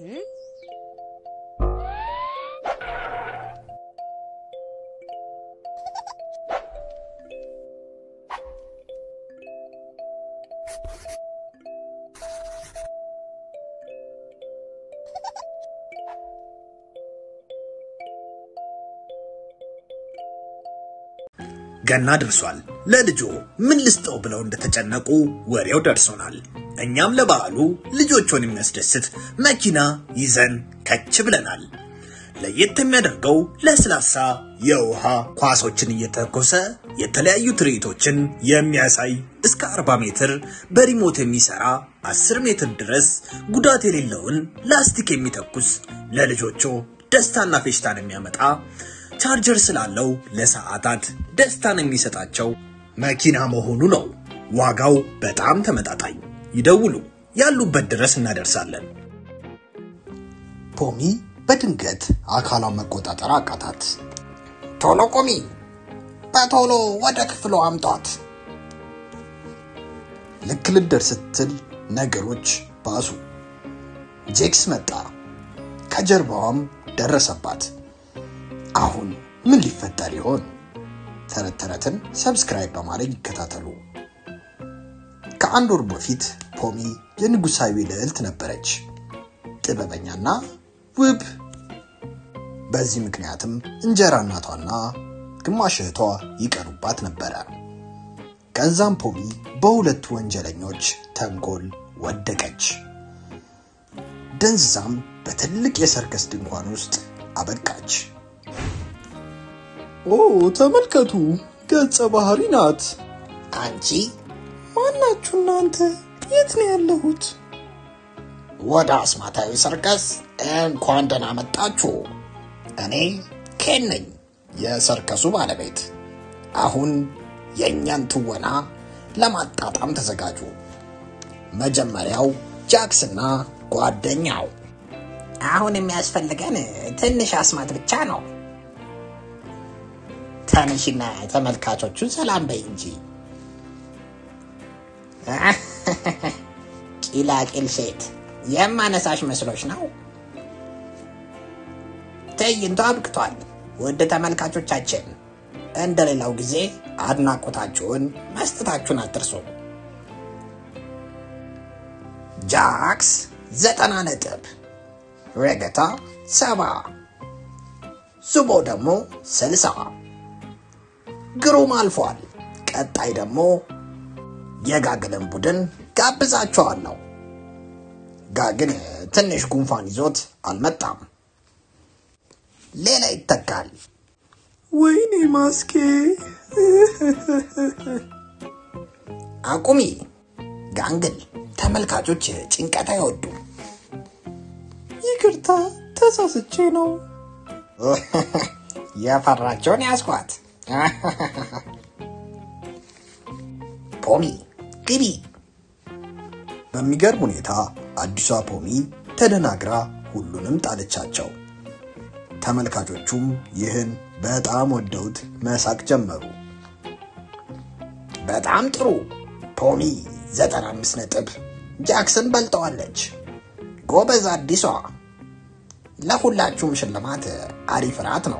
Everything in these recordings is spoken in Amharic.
ገና ደርሷል። ለልጆ ምን ልስጠው ብለው እንደተጨነቁ ወሬው ደርሶናል። እኛም ለበዓሉ ልጆቹን የሚያስደስት መኪና ይዘን ከች ብለናል። ለየት የሚያደርገው ለስላሳ የውሃ ኳሶችን እየተኮሰ የተለያዩ ትርኢቶችን የሚያሳይ እስከ 40 ሜትር በሪሞት የሚሰራ 10 ሜትር ድረስ ጉዳት የሌለውን ላስቲክ የሚተኩስ ለልጆቹ ደስታና ፌሽታን የሚያመጣ ቻርጀር ስላለው ለሰዓታት ደስታን የሚሰጣቸው መኪና መሆኑ ነው። ዋጋው በጣም ተመጣጣኝ። ይደውሉ፣ ያሉበት ድረስ እናደርሳለን። ፖሚ በድንገት አካሏን መቆጣጠር አቃታት። ቶሎ ቁሚ፣ በቶሎ ወደ ክፍሉ አምጧት። ልክ ልትደርስ ስትል ነገሮች ባሱ። ጄክስ መጣ፣ ከጀርባዋም ደረሰባት። አሁን ምን ሊፈጠር ይሆን? ተረት ተረትን ሰብስክራይብ በማድረግ ይከታተሉ። ከአንድ ወር በፊት ፖሚ የንጉሳዊ ልዕልት ነበረች፣ ጥበበኛና ውብ። በዚህ ምክንያትም እንጀራ እናቷና ግማሽ እህቷ ይቀኑባት ነበረ። ከዛም ፖሚ በሁለቱ ወንጀለኞች ተንኮል ወደቀች። ደንዝዛም በትልቅ የሰርከስ ድንኳን ውስጥ አበቃች። ኦ ተመልከቱ፣ ገጸ ባህሪ ናት። አንቺ ማናችሁ እናንተ? የት ነው ያለሁት? ወደ አስማታዊ ሰርከስ እንኳን ደህና መጣችሁ። እኔ ኬን ነኝ፣ የሰርከሱ ባለቤት። አሁን የእኛን ትወና ለማጣጣም ተዘጋጁ። መጀመሪያው ጃክስና ጓደኛው። አሁን የሚያስፈልገን ትንሽ አስማት ብቻ ነው። ተነሽና ተመልካቾቹን ሰላም በይ እንጂ። ቂላቂል ሴት የማነሳሽ መስሎች ነው። ትዕይንቱ አብቅቷል። ውድ ተመልካቾቻችን እንደ ሌላው ጊዜ አድናቆታችሁን መስጠታችሁን አትርሱ። ጃክስ ዘጠና ነጥብ፣ ረገታ ሰባ፣ ዙቦ ደግሞ ስልሳ ግሩም አልፏል። ቀጣይ ደግሞ የጋግልን ቡድን ጋብዛቸዋለሁ። ጋግን ትንሽ ጉንፋን ይዞት አልመጣም። ሌላ ይተካል። ወይኔ ማስኬ! አቁሚ ጋንግል። ተመልካቾች ጭንቀት አይወዱም። ይቅርታ ተሳስቼ ነው። የፈራቸውን ያስኳት። ፖሚ ግቢ። በሚገርም ሁኔታ አዲሷ ፖሚ ተደናግራ ሁሉንም ጣለቻቸው። ተመልካቾቹም ይህን በጣም ወደውት መሳቅ ጀመሩ። በጣም ጥሩ። ፖሚ 95 ነጥብ ጃክሰን በልጠዋለች። ጎበዝ አዲሷ። ለሁላችሁም ሽልማት አሪፍ ራት ነው።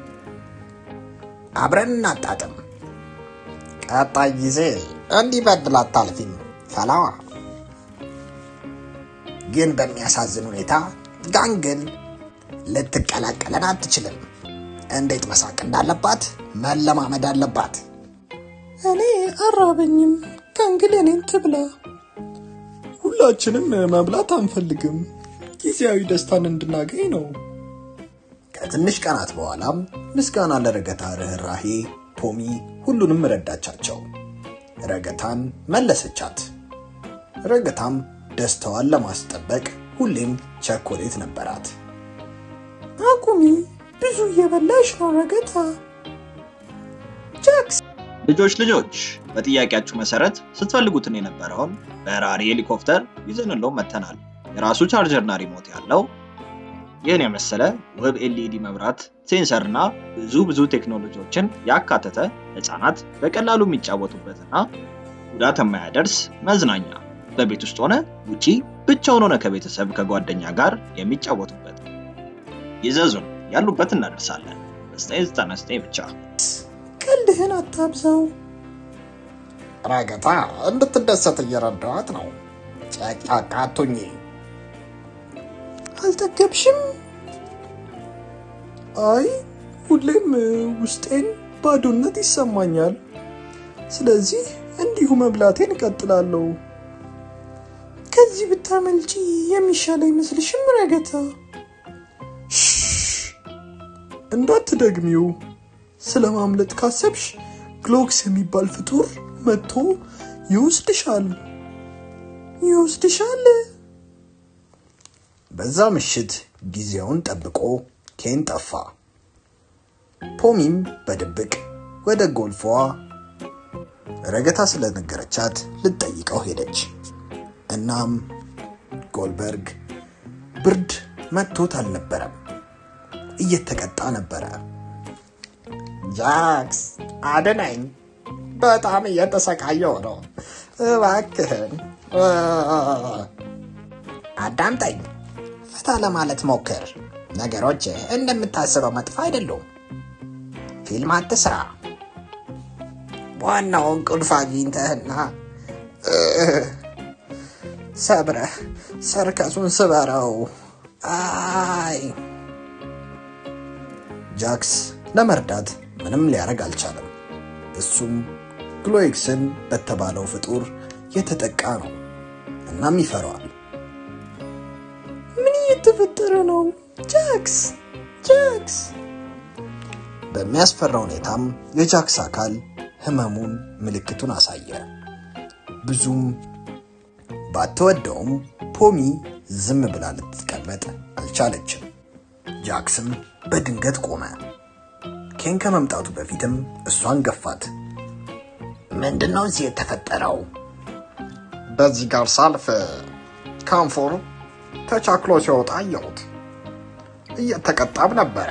አብረን እናጣጥም። ቀጣይ ጊዜ እንዲህ በድል አታልፊም ፈላዋ። ግን በሚያሳዝን ሁኔታ ጋንግል ልትቀላቀለን አትችልም። እንዴት መሳቅ እንዳለባት መለማመድ አለባት። እኔ አራበኝም። ጋንግል እኔን ትብላ። ሁላችንም መብላት አንፈልግም። ጊዜያዊ ደስታን እንድናገኝ ነው። ከትንሽ ቀናት በኋላም ምስጋና ለረገታ ርኅራሄ ፖሚ ሁሉንም ረዳቻቸው። ረገታን መለሰቻት። ረገታም ደስታዋን ለማስጠበቅ ሁሌም ቸኮሌት ነበራት። አቁሚ፣ ብዙ እየበላሽ ነው ረገታ። ጃክስ ልጆች ልጆች በጥያቄያችሁ መሰረት ስትፈልጉትን የነበረውን በራሪ ሄሊኮፕተር ይዘንለው መተናል። የራሱ ቻርጀርና ሪሞት ያለው ይህን የመሰለ ውብ ኤልኢዲ መብራት፣ ሴንሰር እና ብዙ ብዙ ቴክኖሎጂዎችን ያካተተ ህፃናት በቀላሉ የሚጫወቱበትና ጉዳት የማያደርስ መዝናኛ በቤት ውስጥ ሆነ ውጪ ብቻውን ሆነ ከቤተሰብ ከጓደኛ ጋር የሚጫወቱበት። ይዘዙን፣ ያሉበት እናደርሳለን። በ999 ብቻ። ቀልድህን አታብዛው። ረገታ እንድትደሰት እየረዳኋት ነው። ጨቅጫቃ አቱኝ። አልጠገብሽም? አይ ሁሌም ውስጤን ባዶነት ይሰማኛል። ስለዚህ እንዲሁ መብላቴን እቀጥላለሁ። ከዚህ ብታመልጪ የሚሻል አይመስልሽም ረገታ? ሽሽ፣ እንዳትደግሚው። ስለ ማምለጥ ካሰብሽ ግሎክስ የሚባል ፍጡር መጥቶ ይወስድሻል ይወስድሻል። በዛ ምሽት ጊዜውን ጠብቆ ኬን ጠፋ። ፖሚም በድብቅ ወደ ጎልፏ ረገታ ስለነገረቻት ልትጠይቀው ሄደች። እናም ጎልበርግ ብርድ መጥቶት አልነበረም፣ እየተቀጣ ነበረ። ጃክስ አድነኝ፣ በጣም እየተሰቃየው ነው። እባክህን አዳምጠኝ፣ ፈታ ለማለት ሞክር። ነገሮች እንደምታስበው መጥፎ አይደሉም። ፊልም አትስራ። ዋናውን ቁልፍ አግኝተህና ሰብረህ ሰርከሱን ስበረው። አይ ጃክስ ለመርዳት ምንም ሊያደርግ አልቻለም። እሱም ግሎኤክስን በተባለው ፍጡር የተጠቃ ነው። እናም ይፈራዋል። ምን እየተፈጠረ ነው? ጃክስ ጃክስ! በሚያስፈራ ሁኔታም የጃክስ አካል ህመሙን ምልክቱን አሳየ። ብዙም ባትወደውም ፖሚ ዝም ብላ ልትቀመጥ አልቻለችም። ጃክስም በድንገት ቆመ። ኬን ከመምጣቱ በፊትም እሷን ገፋት። ምንድን ነው እዚህ የተፈጠረው? በዚህ ጋር ሳልፍ ካንፎር ተቻክሎ ሲወጣ አየሁት። እየተቀጣም ነበረ።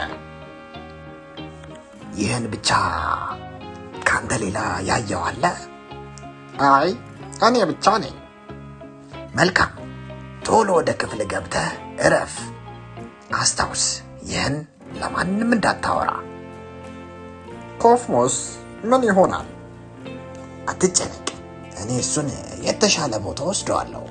ይህን ብቻ ከአንተ ሌላ ያየው አለ? አይ እኔ ብቻ ነኝ። መልካም፣ ቶሎ ወደ ክፍል ገብተህ እረፍ። አስታውስ፣ ይህን ለማንም እንዳታወራ። ኮስሞስ ምን ይሆናል? አትጨነቅ፣ እኔ እሱን የተሻለ ቦታ ወስደዋለሁ።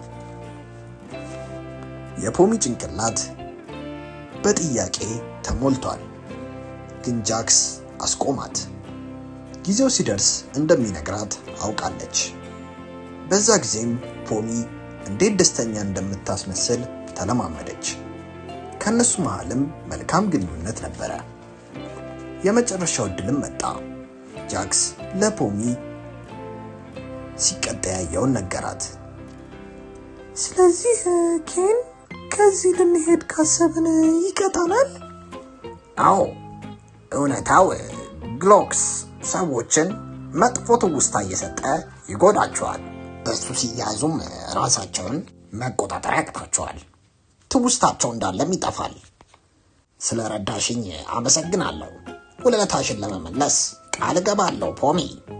የፖሚ ጭንቅላት በጥያቄ ተሞልቷል፣ ግን ጃክስ አስቆማት። ጊዜው ሲደርስ እንደሚነግራት አውቃለች። በዛ ጊዜም ፖሚ እንዴት ደስተኛ እንደምታስመስል ተለማመደች። ከእነሱ መሃልም መልካም ግንኙነት ነበረ። የመጨረሻው እድልም መጣ። ጃክስ ለፖሚ ሲቀጣ ያየውን ነገራት። ስለዚህ ኬን ከዚህ ልንሄድ ካሰብን ይቀጣናል? አዎ እውነታው ግሎክስ ሰዎችን መጥፎ ትውስታ እየሰጠ ይጎዳቸዋል። እሱ ሲያዙም ራሳቸውን መቆጣጠር ያቅታቸዋል። ትውስታቸው እንዳለም ይጠፋል። ስለ ረዳሽኝ አመሰግናለሁ። ውለታሽን ለመመለስ ቃል እገባለሁ ፖሚ።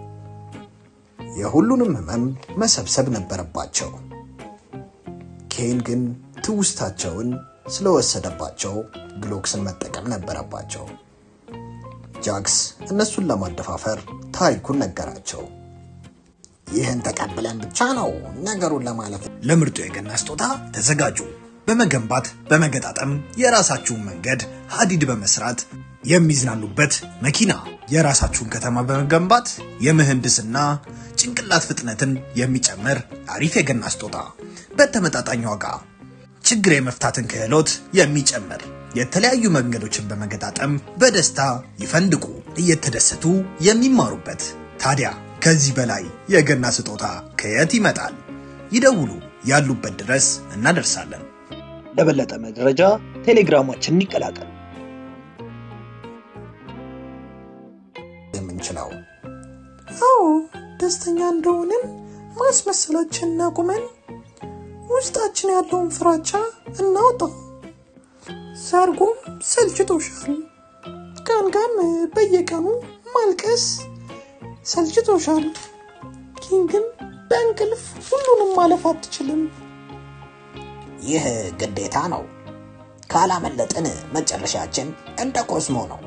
የሁሉንም ህመም መሰብሰብ ነበረባቸው። ኬን ግን ትውስታቸውን ስለወሰደባቸው ግሎክስን መጠቀም ነበረባቸው። ጃክስ እነሱን ለማደፋፈር ታሪኩን ነገራቸው። ይህን ተቀብለን ብቻ ነው ነገሩን ለማለፍ ለምርጡ የገና ስጦታ ተዘጋጁ። በመገንባት በመገጣጠም የራሳችሁን መንገድ ሀዲድ በመስራት የሚዝናኑበት መኪና፣ የራሳችሁን ከተማ በመገንባት የምህንድስና ጭንቅላት ፍጥነትን የሚጨምር አሪፍ የገና ስጦታ በተመጣጣኝ ዋጋ ችግር የመፍታትን ክህሎት የሚጨምር የተለያዩ መንገዶችን በመገጣጠም በደስታ ይፈንድቁ፣ እየተደሰቱ የሚማሩበት። ታዲያ ከዚህ በላይ የገና ስጦታ ከየት ይመጣል? ይደውሉ፣ ያሉበት ድረስ እናደርሳለን። ለበለጠ መረጃ ቴሌግራማችንን ይቀላቀሉ። የምንችለው አዎ ደስተኛ እንደሆንን ማስመሰላችንን አቁመን ውስጣችን ያለውን ፍራቻ እናውጣው። ሰርጉም ሰልችቶሻል፣ ጋልጋም በየቀኑ ማልቀስ ሰልችቶሻል። ኪን ግን በእንቅልፍ ሁሉንም ማለፍ አትችልም። ይህ ግዴታ ነው። ካላመለጥን መጨረሻችን እንደ ኮስሞ ነው።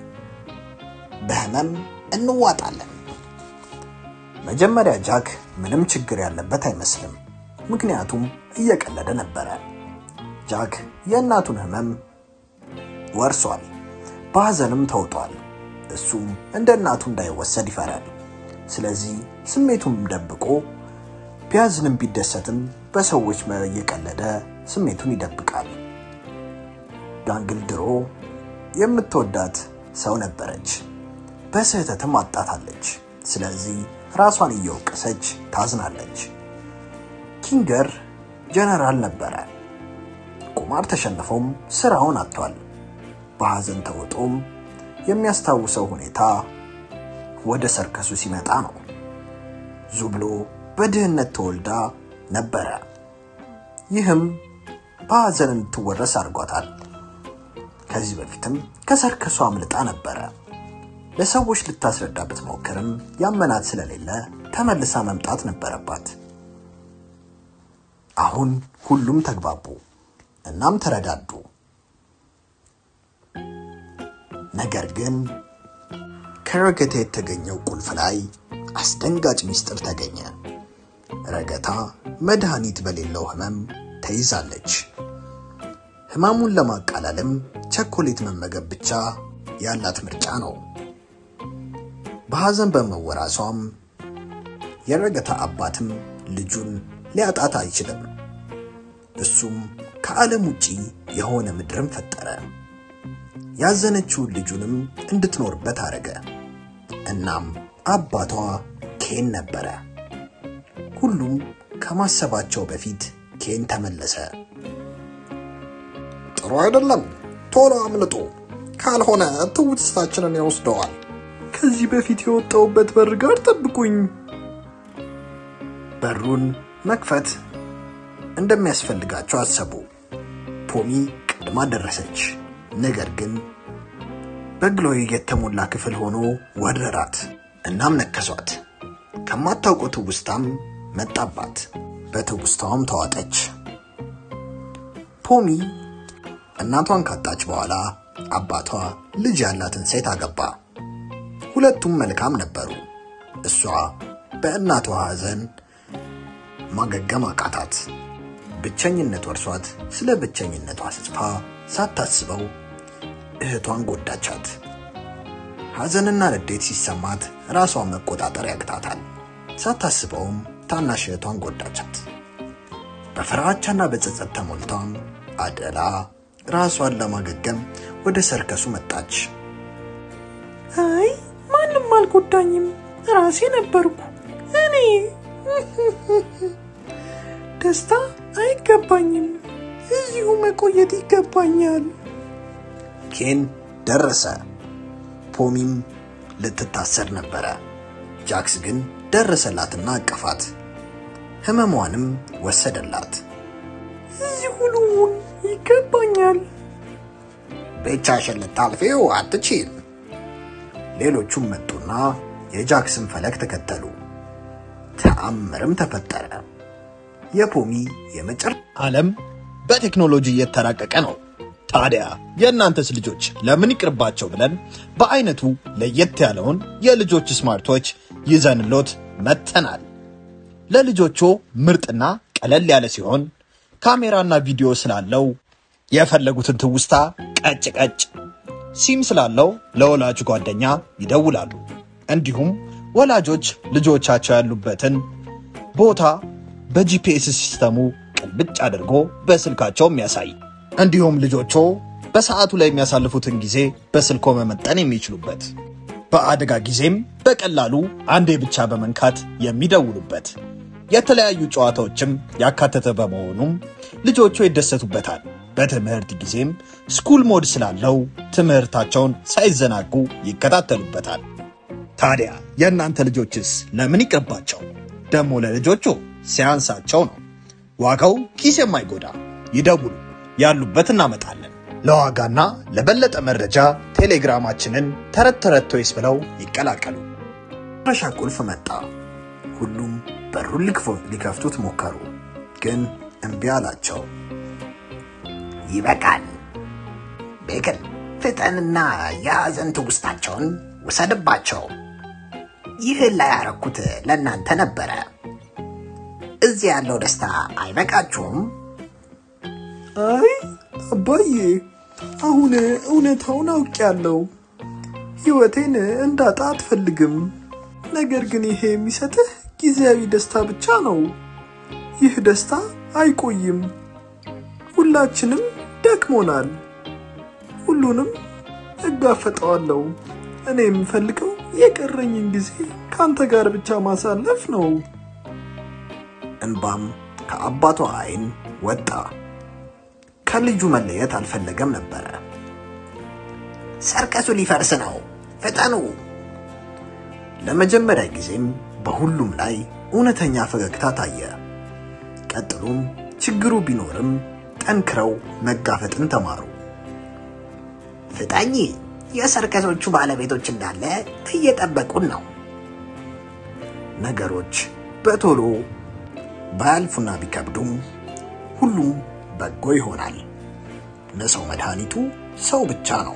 በህመም እንዋጣለን። መጀመሪያ ጃክ ምንም ችግር ያለበት አይመስልም፣ ምክንያቱም እየቀለደ ነበረ። ጃክ የእናቱን ህመም ወርሷል፣ በሐዘንም ተውጧል። እሱም እንደ እናቱ እንዳይወሰድ ይፈራል። ስለዚህ ስሜቱን ደብቆ ቢያዝንም ቢደሰትም በሰዎች እየቀለደ ስሜቱን ይደብቃል። ዳንግል ድሮ የምትወዳት ሰው ነበረች፣ በስህተትም አጣታለች። ስለዚህ ራሷን እየወቀሰች ታዝናለች። ኪንገር ጀነራል ነበረ። ቁማር ተሸንፎም ስራውን አጥቷል። በሐዘን ተውጦም የሚያስታውሰው ሁኔታ ወደ ሰርከሱ ሲመጣ ነው። ዙብሎ በድህነት ተወልዳ ነበረ። ይህም በሐዘን እንድትወረስ አድርጓታል። ከዚህ በፊትም ከሰርከሱ አምልጣ ነበረ። ለሰዎች ልታስረዳ ብትሞክርም ያመናት ስለሌለ ተመልሳ መምጣት ነበረባት። አሁን ሁሉም ተግባቡ፣ እናም ተረዳዱ። ነገር ግን ከረገታ የተገኘው ቁልፍ ላይ አስደንጋጭ ምስጢር ተገኘ። ረገታ መድኃኒት በሌለው ህመም ተይዛለች። ህመሙን ለማቃለልም ቸኮሌት መመገብ ብቻ ያላት ምርጫ ነው። በሐዘን በመወራሷም የረገታ አባትም ልጁን ሊያጣት አይችልም። እሱም ከዓለም ውጪ የሆነ ምድርን ፈጠረ። ያዘነችውን ልጁንም እንድትኖርበት አደረገ። እናም አባቷ ኬን ነበረ። ሁሉም ከማሰባቸው በፊት ኬን ተመለሰ። ጥሩ አይደለም፣ ቶሎ አምልጡ፣ ካልሆነ ትውስታችንን ይወስደዋል። ከዚህ በፊት የወጣውበት በር ጋር ጠብቁኝ። በሩን መክፈት እንደሚያስፈልጋቸው አሰቡ። ፖሚ ቀድማ ደረሰች። ነገር ግን በግሎይ የተሞላ ክፍል ሆኖ ወረራት። እናም ነከሷት። ከማታውቀው ትውስታም መጣባት። በትውስታዋም ተዋጠች። ፖሚ እናቷን ካጣች በኋላ አባቷ ልጅ ያላትን ሴት አገባ። ሁለቱም መልካም ነበሩ። እሷ በእናቷ ሐዘን ማገገም አቃታት። ብቸኝነት ወርሷት ስለ ብቸኝነቷ ስጽፋ ሳታስበው እህቷን ጎዳቻት። ሐዘንና ንዴት ሲሰማት ራሷን መቆጣጠር ያቅታታል። ሳታስበውም ታናሽ እህቷን ጎዳቻት። በፍራቻና በጸጸት ተሞልታም አደላ ራሷን ለማገገም ወደ ሰርከሱ መጣች። አይ ማንም አልጎዳኝም፣ ራሴ ነበርኩ እኔ። ደስታ አይገባኝም፣ እዚሁ መቆየት ይገባኛል። ኬን ደረሰ። ፖሚም ልትታሰር ነበረ። ጃክስ ግን ደረሰላትና አቀፋት። ህመሟንም ወሰደላት። እዚሁ ልሁን ይገባኛል። ብቻሽን ልታልፊው አትችይም። ሌሎቹም መጡና የጃክስን ፈለግ ተከተሉ። ተአምርም ተፈጠረ። የፖሚ የመጨረ ዓለም በቴክኖሎጂ እየተራቀቀ ነው። ታዲያ የእናንተስ ልጆች ለምን ይቅርባቸው ብለን በአይነቱ ለየት ያለውን የልጆች ስማርቶች ይዘንሎት መጥተናል። ለልጆቹ ምርጥና ቀለል ያለ ሲሆን ካሜራና ቪዲዮ ስላለው የፈለጉትን ትውስታ ቀጭ ቀጭ፣ ሲም ስላለው ለወላጅ ጓደኛ ይደውላሉ። እንዲሁም ወላጆች ልጆቻቸው ያሉበትን ቦታ በጂፒኤስ ሲስተሙ ቅልብጭ አድርጎ በስልካቸው የሚያሳይ እንዲሁም ልጆቹ በሰዓቱ ላይ የሚያሳልፉትን ጊዜ በስልኮ መመጠን የሚችሉበት በአደጋ ጊዜም በቀላሉ አንዴ ብቻ በመንካት የሚደውሉበት የተለያዩ ጨዋታዎችም ያካተተ በመሆኑም ልጆቹ ይደሰቱበታል። በትምህርት ጊዜም ስኩል ሞድ ስላለው ትምህርታቸውን ሳይዘናጉ ይከታተሉበታል። ታዲያ የእናንተ ልጆችስ ለምን ይቅርባቸው? ደግሞ ለልጆቹ ሲያንሳቸው ነው። ዋጋው ኪስ የማይጎዳ ይደውሉ፣ ያሉበት እናመጣለን። ለዋጋና ለበለጠ መረጃ ቴሌግራማችንን ተረት ተረት ቶይስ ብለው ይቀላቀሉ። መጨረሻ ቁልፍ መጣ። ሁሉም በሩን ሊክፎ- ሊከፍቱት ሞከሩ፣ ግን እምቢ አላቸው። ይበቃል። ቤክል ፍጠንና የሐዘን ትውስታቸውን ውሰድባቸው። ይህን ላይ ያረኩት ለእናንተ ነበረ። እዚህ ያለው ደስታ አይበቃችሁም? አይ አባዬ፣ አሁን እውነታውን አውቄያለሁ። ሕይወቴን እንዳጣ አትፈልግም። ነገር ግን ይሄ የሚሰጥህ ጊዜያዊ ደስታ ብቻ ነው። ይህ ደስታ አይቆይም። ሁላችንም ደክሞናል። ሁሉንም እጋፈጠዋለሁ። እኔ የምፈልገው የቀረኝን ጊዜ ከአንተ ጋር ብቻ ማሳለፍ ነው። እንባም ከአባቷ ዓይን ወጣ። ከልጁ መለየት አልፈለገም ነበረ። ሰርከሱ ሊፈርስ ነው። ፍጠኑ። ለመጀመሪያ ጊዜም በሁሉም ላይ እውነተኛ ፈገግታ ታየ። ቀጥሎም ችግሩ ቢኖርም ጠንክረው መጋፈጥን ተማሩ። ፍጠኝ። የሰርከሶቹ ባለቤቶች እንዳለ እየጠበቁን ነው። ነገሮች በቶሎ ባያልፉና ቢከብዱም ሁሉም በጎ ይሆናል። ለሰው መድኃኒቱ ሰው ብቻ ነው።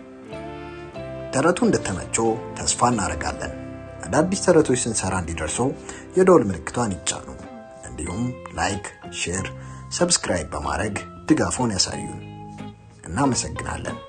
ተረቱ እንደተመቸው ተስፋ እናደርጋለን። አዳዲስ ተረቶች ስንሰራ እንዲደርሱ የደወል ምልክቷን ይጫኑ። እንዲሁም ላይክ፣ ሼር፣ ሰብስክራይብ በማድረግ ድጋፎን ያሳዩን። እናመሰግናለን።